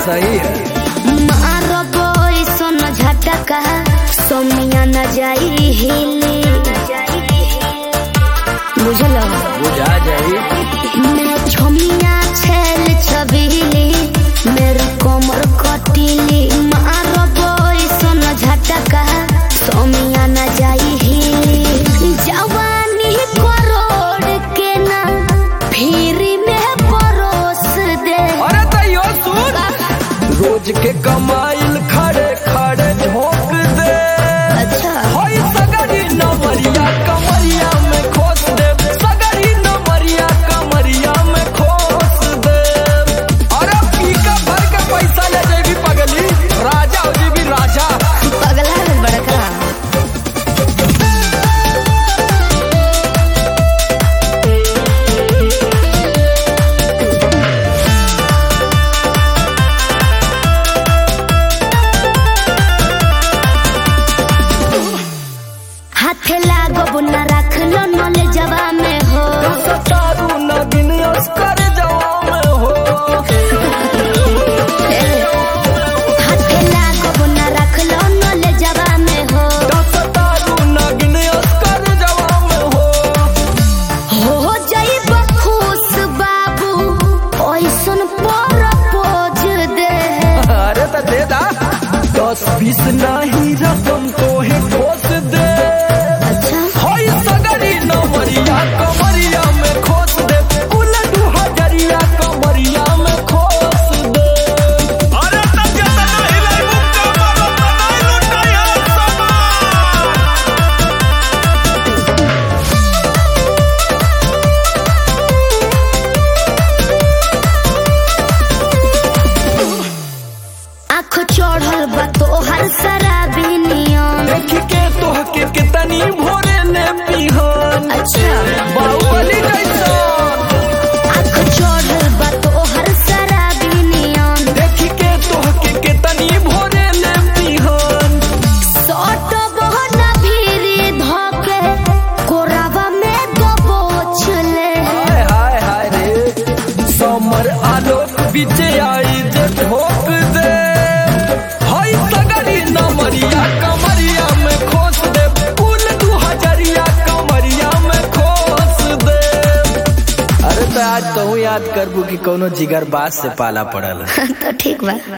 सही है मारबो ऐसन झटका सोमिया न जाई हिली बुझल बुझा जाई मैं छोमिया छेल छबीली मेरी कोमर कटीली मारबो ऐसन झटका सोमिया न जाई हिली जवानी करोड़ के ना फिर में परोस दे अरे तैयो सुन रोज के कमाइल खड़े खड़े झोंक दे अच्छा होई सगरी नमरिया कमरिया में खोस दे सगरी नमरिया कमरिया में खोस दे अरे पीका भर के पैसा ले जेबी पगली राजा हो जेबी राजा पगला है बड़का हाथे लागो न रख लो नले जवा में हो सतारू नगिन अस्कर जवा में हो हाथे लागो न रख लो नले जवा में हो सतारू नगिन अस्कर जवा में हो हो जाई खुश बाबू ओइसन पर पोज दे अरे तो दे दा दस बीस नहीं रकम तो है ठोस दे अच्छा होई सगरी नमरिया कमरिया में खोस दे कुल दू हजरिया कमरिया में खोस दे अरे तब जब नहीं लाई मुक्का मारो नहीं लुटाया सामान आँख चढ़ल बा तोहर शराबी नियम देख के तोह के कितनी भोरे ने पिहन अच्छा बाहुबली जैसा आँख चढ़ल बा तोहर शराबी नियम देख के तोह के कितनी भोरे ने पिहन सट बहना भीरी धके कोरावा में दबोच ले हाय हाय हाय रे समर आलोक बीच आई जे ठोक दे हाय सगरी नमरिया कमरिया में खोस दे कुल दू हजरिया कमरिया में खोस दे अरे तो आज कहूँ याद करबू कि कोनो जिगर बात से पाला पड़ल तो ठीक बा